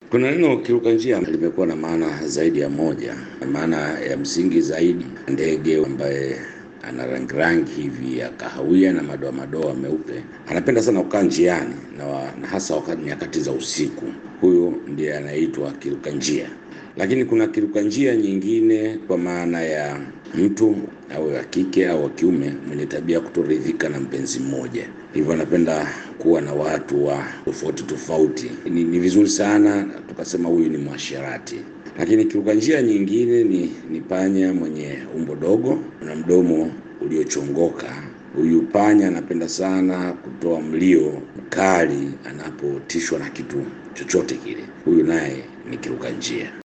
Kuna neno kiruka njia limekuwa na maana zaidi ya moja. Maana ya msingi zaidi, ndege ambaye ana rangi rangi hivi ya kahawia na madoa madoa meupe, anapenda sana kukaa njiani na, wa, na hasa wakati nyakati za usiku. Huyo ndiye anaitwa kiruka njia. Lakini kuna kiruka njia nyingine kwa maana ya mtu au wa kike au wa kiume mwenye tabia ya kutoridhika na mpenzi mmoja, hivyo anapenda kuwa na watu wa tofauti tofauti. Ni, ni vizuri sana tukasema huyu ni mwasherati. Lakini kiruka njia nyingine ni, ni panya mwenye umbo dogo na mdomo uliochongoka. Huyu panya anapenda sana kutoa mlio mkali anapotishwa na kitu chochote kile. Huyu naye ni kiruka njia.